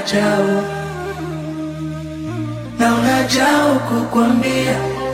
unajao na unajao kukwambia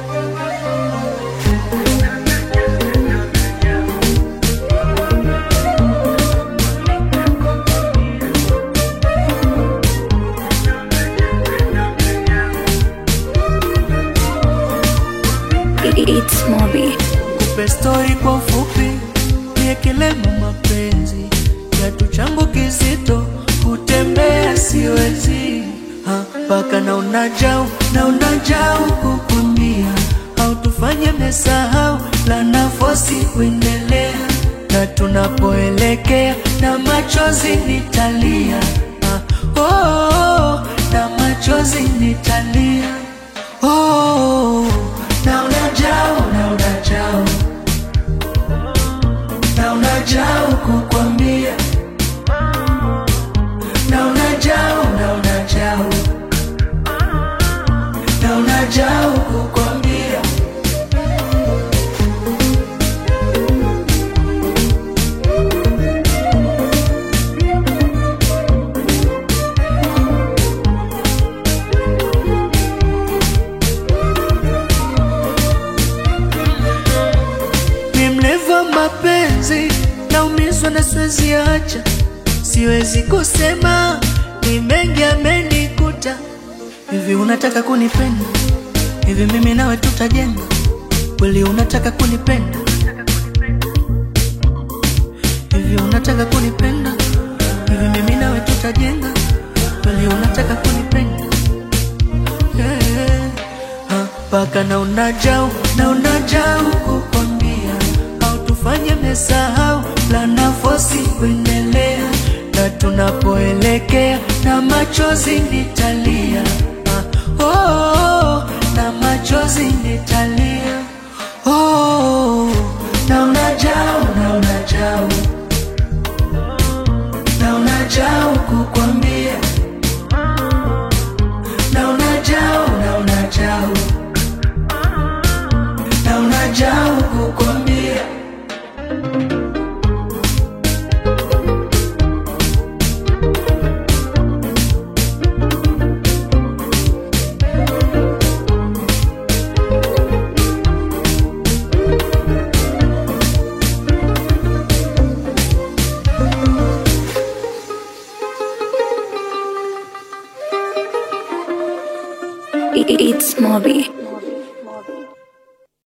It's Moby. kupe stori kwa ufupi, niekelemo mapenzi kiatu changu kizito, kutembea siwezi Ha, mpaka na unajau na unajau kukwambia, au tufanye mesahau la nafosi kuendelea, na tunapoelekea na machozi nitalia Ha, oh, oh, na machozi nitalia oh, na unajau na unajau na unajau kukwambia na unajau na unajau na unajau kukwambia ni mlevu wa mapenzi, naumizwa na siwezi acha, siwezi kusema, ni mengi amenikuta. Hivi unataka kunipenda? Hivi mimi nawe tutajenga kweli? Unataka kunipenda? Hivi unataka kunipenda? Hivi mimi nawe tutajenga kweli? Unataka kunipenda? Yeah. Ha, Paka na unajau na unajau kukwambia, au tufanye mesahau la nafosi kuendelea, na tunapoelekea na machozi nitalia Ha, oh, oh, na machozi nitalia oh, na unajau na unajau na unajau kukwambia na unajao na unajao na unajao kukwambia It's Moby.